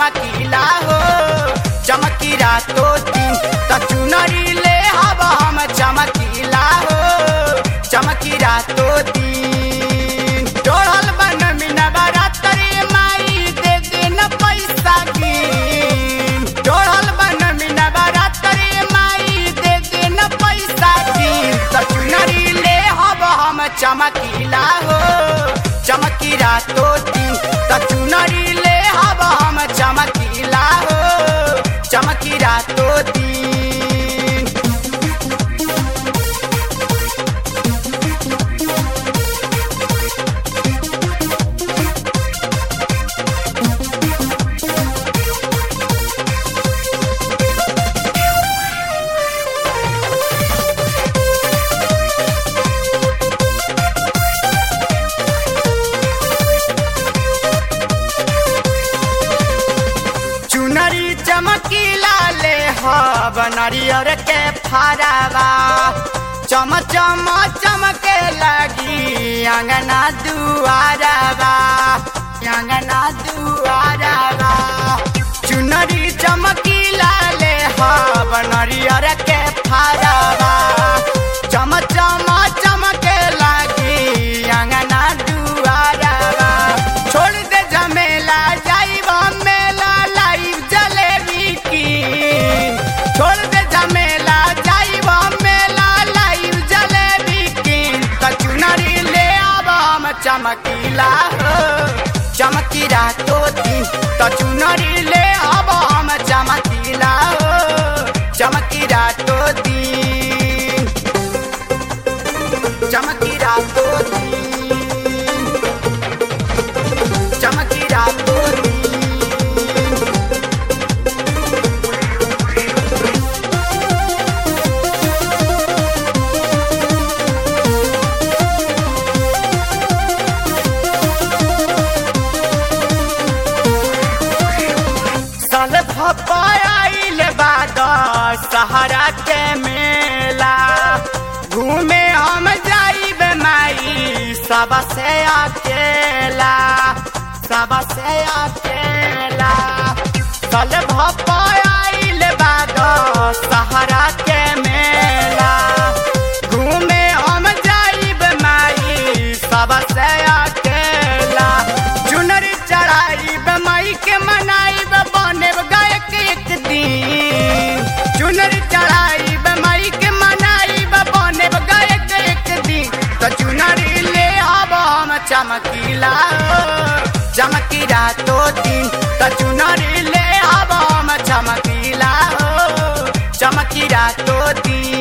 चमकीला हो चमकी रातो दिन त चुनरी ले हब हम चमकीला हो चमकी रातो दिन जोड़ल बन मीना बारातरी माई दे दिन पैसा गिन जोड़ल बन मीना बारातरी माई दे दिन पैसा गिन त चुनरी ले हब हम चमकीला हो चमकी रातो दिन त चुनरी ले हब हम चमकीला हो चमकी रातो दिन चुनरी चमकीला ले हब नरियर के फरावा चम चम चमके लगी अंगना दुआरवा अंगना दुआरवा चुनरी चमकीला ले हब नरियर के फरावा चम चम चमके लगी अंगना दुआरवा छोड़ दे झमेला जाइब मेला लाइव जलेबी की छोड़ दे झमेला जाइब मेला लाइव जलेबी की कचुनरी ले आब हम चमकीला हो चमकी रातो दिन कचुनरी ले आब हम चमकीला हो चमकी रातो दिन चमकी रातो दिन चमकी रातो दिन साल भपाइल बाद सहारा के मेला घूमे हम जाइब माई सब से अकेला सब से अकेला साल भपाइल बाद सहारा के मेला घूमे हम जाइब माई सब से अकेला चुनरी चढ़ाइब माई के मनाइब बनेब गायक एक दिन चुनरी चढ़ाइब माई के मनाइब बनेब गायक एक दिन तो चुनरी ले आब हम चमकीला हो, चमकी रातो दिन तो चुनरी ले आब हम चमकीला हो चमकी रातो दिन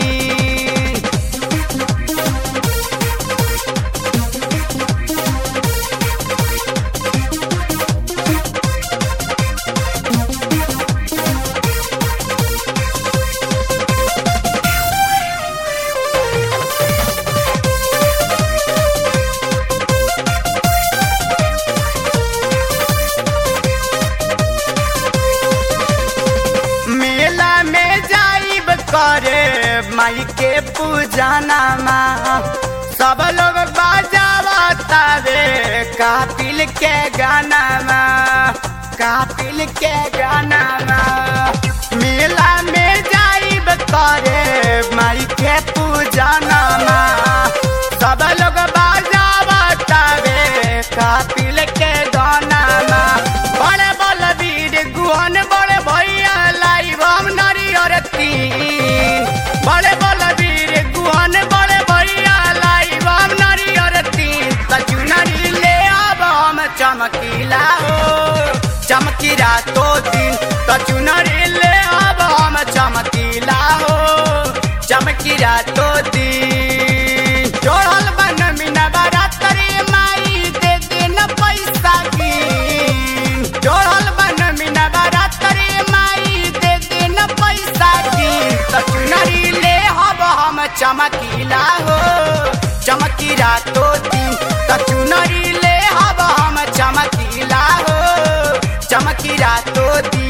मेला में जाइब करे माई के पूजाना माँ सब लोग बाजावा तावे कापिल के गाना माँ कापिल के गाना माँ मेला में जाइब करे माई के पूजाना माँ सब लोग बाजावा तावे कापिल के गाना माँ बड़े बलवीर गुहन बड़े भैया लाइव हम नारियर तीन बड़े बलवीर गुहन बड़े भैया लाइव हम नारियर तीन कचुनरी ले आब हम चमकीला हो चमकी रातो दिन कचुनरी ले आब हम चमकीला हो चमकी रातो दिन जोड़ल बन मीना बारातरी माई दे दिन पैसा गिन जोड़ल बन मीना बारातरी माई दे दिन पैसा गिन त चुनरी ले हब हम चमकीला हो चमकी रातो दिन त चुनरी ले हब हम चमकीला हो चमकी रातो दिन